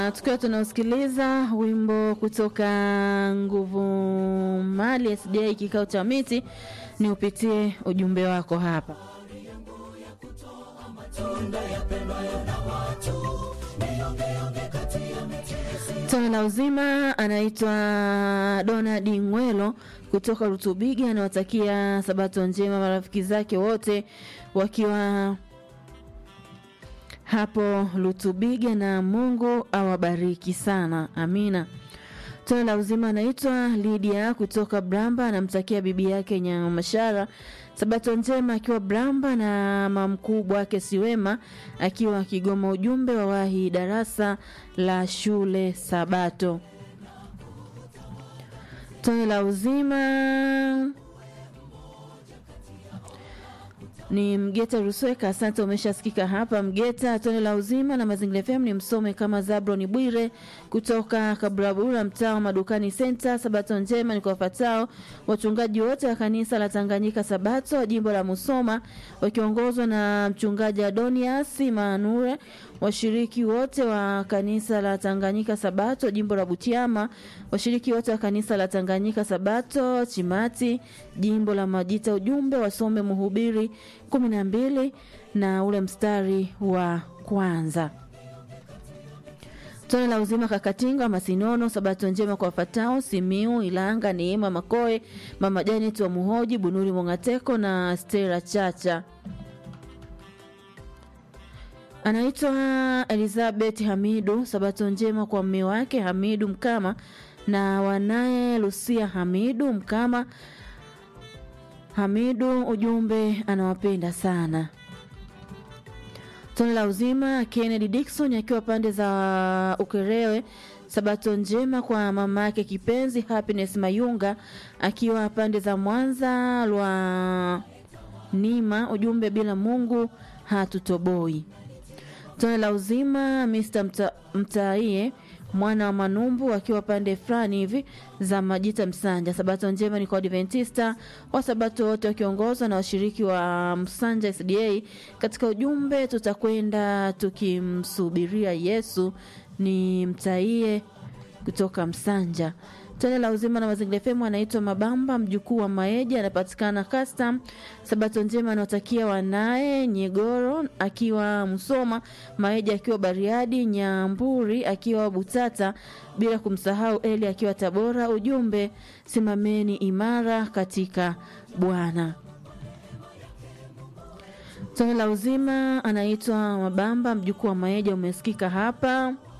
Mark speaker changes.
Speaker 1: tukiwa tunausikiliza wimbo kutoka Nguvu Mali SDA kikao cha miti, ni upitie ujumbe wako hapa. Tone la uzima anaitwa Donald Ngwelo kutoka Rutubigi, anawatakia sabato njema marafiki zake wote wakiwa hapo Lutubiga na Mungu awabariki sana, amina. Tone la uzima anaitwa Lydia kutoka Bramba, anamtakia bibi yake Nyamashara sabato njema akiwa Bramba na mamkubwa wake Siwema akiwa Kigoma. Ujumbe wa wahi darasa la shule Sabato. Tone la uzima ni Mgeta Rusweka, asante, umeshasikika hapa Mgeta. Tone la uzima na Mazingira FM ni msome kama Zabroni Bwire kutoka Kaburabura, mtaa wa Madukani Center. Sabato njema ni kwa wafatao wachungaji wote wa kanisa la Tanganyika Sabato jimbo la Musoma wakiongozwa na mchungaji Adonias Manure, washiriki wote wa kanisa la Tanganyika Sabato jimbo la Butiama, washiriki wote wa kanisa la Tanganyika Sabato Chimati jimbo la Majita. Ujumbe wasome Mhubiri kumi na mbili na ule mstari wa kwanza. Tone la uzima Kakatinga Masinono, sabato njema kwa wafatao Simiu Ilanga, Neema Makoe, Mama Janet wa Muhoji, Bunuri Mongateko na Stera Chacha. Anaitwa Elizabeth Hamidu, sabato njema kwa mme wake Hamidu Mkama na wanaye Lucia Hamidu Mkama. Hamidu ujumbe anawapenda sana. Tone la uzima Kennedy Dickson akiwa pande za Ukerewe, sabato njema kwa mama yake kipenzi Happiness Mayunga akiwa pande za Mwanza lwa Nima, ujumbe bila Mungu hatutoboi. Tone la uzima Mr. Mta, Mtaie mwana wa Manumbu akiwa pande fulani hivi za Majita Msanja. Sabato njema ni kwa Adventista wa Sabato wote wakiongozwa na washiriki wa Msanja SDA. Katika ujumbe tutakwenda tukimsubiria Yesu, ni Mtaie kutoka Msanja. Tone la uzima na Mazingira FM anaitwa Mabamba, mjukuu wa Maeja, anapatikana custom. Sabato njema anaotakia wanaye Nyegoro akiwa Msoma, Maeja akiwa Bariadi, Nyamburi akiwa Butata, bila kumsahau Eli akiwa Tabora. Ujumbe simameni imara katika Bwana. Tone la uzima anaitwa Mabamba, mjukuu wa Maeja, umesikika hapa.